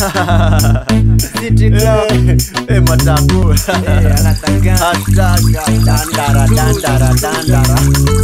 City Club. Eh, mataku Eh, anataka. Hashtag dandara dandara dandara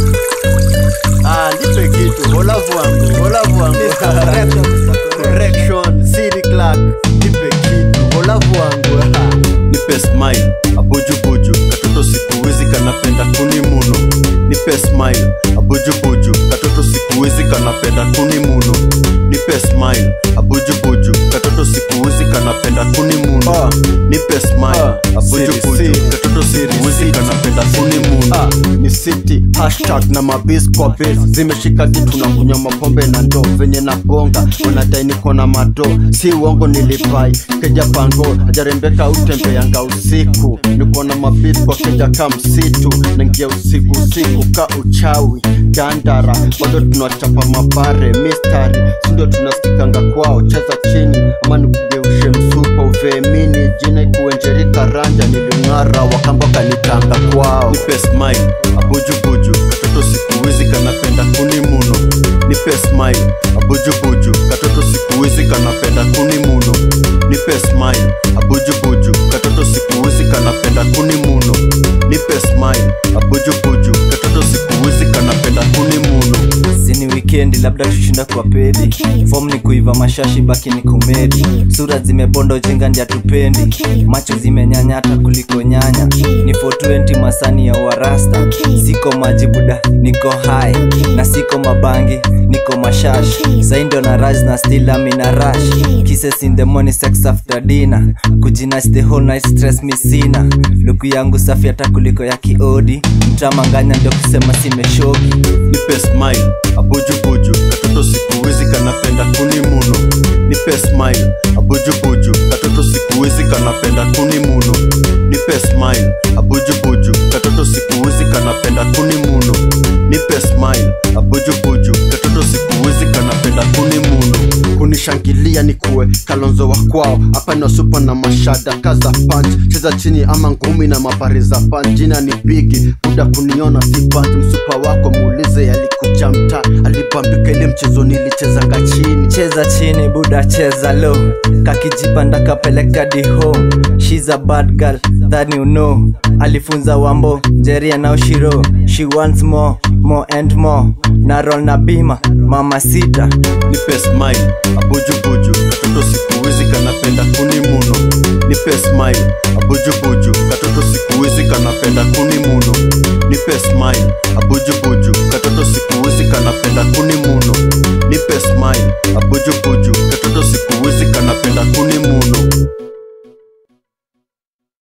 Ah, nipe kitu olavu wangu olavu wangu Correction, Mr. Correction. correction city clerk nipe kitu olavu wangu nipe smile abujubuju katoto siku hizi kanapenda kuni muno nipe smile abujubuju katoto siku hizi kanapenda kuni muno nipe smile abujubuju katoto siku hizi kanapenda kuni muno nipe smile abujubuju katoto siku hizi kanapenda kuni muno ni city hashtag na mabis kwa base zimeshika kitu na kunywa mapombe na ndo venye na bonga wanadai niko na mado si uongo nilipai keja pango ajarembeka utembe yanga usiku niko na mabis kwa keja ka msitu naingia usiku usiku ka uchawi dandara bado tunachapa mabare mistari sindio tunasikikanga kwao cheza chini ama nikugeushe msupa uvemini jina ikuenjerika ranja niling'ara wakamba kanitanga kwao nipe smile abujubuju katoto siku hizi kanapenda kuni muno nipe smile abujubuju katoto siku hizi kanapenda kuni muno nipe smile abujubuju katoto siku hizi kanapenda kuni muno nipe smile abujubuju katoto siku hizi kanapenda kuni muno sini wikendi labda tushinda kwa pedi fom ni kuiva mashashi baki ni kumedi sura zimebonda ujinga ndia tupendi macho zimenyanyata kuliko nyanya ni 420 masani ya warasta siko majibuda niko hai na siko mabangi niko mashash saindo na raj na stila mina rush kisses in the morning sex after dinner kujinach the whole night stress misina luku yangu safi hata kuliko ya kiodi mtamanganya ndio kusema simeshoki nipe smile abujubuju katoto siku hizi kanapenda kuni muno nipe smile abujubuju katoto siku hizi kanapenda kuni muno nipe smile abujubuju katoto siku hizi kanapenda kuni muno nipe smile abujubuju katoto siku hizi kanapenda kuni muno kunishangilia ni kuwe kalonzo wa kwao hapa na supa na mashada kaza punch cheza chini ama ngumi na mapari za punch jina ni bigi muda kuniona si punch msupa wako muulize alikuja mtaa alibambika ile mchezo nilichezanga chini cheza chini buda cheza low kakijipanda kapeleka di home shes a bad girl that you know alifunza wambo jeria na ushiro she wants more more and more na roll na bima mama sita nipe smile abujubuju katoto siku hizi kanapenda kuni muno nipe smile abujubuju katoto siku hizi kanapenda kuni muno nipe smile abujubuju katoto siku hizi kanapenda kuni muno nipe smile abujubuju katoto siku hizi kanapenda kuni muno